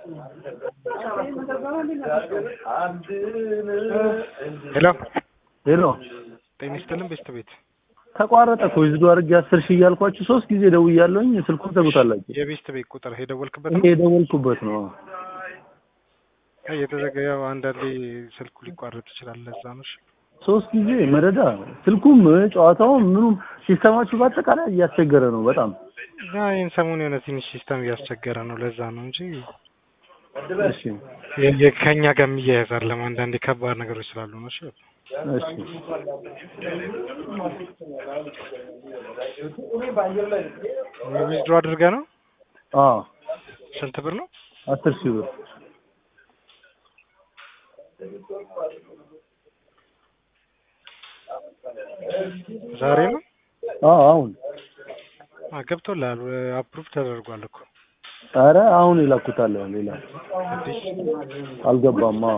ሄሎ ሄሎ ጤና ይስጥልን ቤስት ቤት ተቋረጠ እኮ ይዝዱ አድርጌ አስር ሺህ እያልኳችሁ ሶስት ጊዜ ደውያለሁኝ። ስልኩን ዘጉታላችሁ። የቤስት ቤት ቁጥር የደወልክበት ይሄ ነው የደወልኩበት ነው። አይ የተዘጋ ያው አንዳንዴ ስልኩ ሊቋረጥ ይችላል ለዛ ነው እሺ ሶስት ጊዜ መረዳ ስልኩም ጨዋታውም ምኑም ሲስተማችሁ በአጠቃላይ እያስቸገረ ነው በጣም ያ ይህን ሰሞን የሆነ ትንሽ ሲስተም እያስቸገረ ነው ለዛ ነው እንጂ እሺ የ- የ- ከእኛ ጋር የሚያያዝ አይደለም አንዳንዴ ከባድ ነገሮች ስላሉ ነው እሺ እሺ ዊዝድሮ አድርገህ ነው አዎ ስንት ብር ነው አስር ሺህ ብር ዛሬ ነው አዎ አሁን አ ገብቶልሃል አፕሩቭ ተደርጓል እኮ ኧረ አሁን ይላኩታል ሌላ አዲስ አልገባም አዎ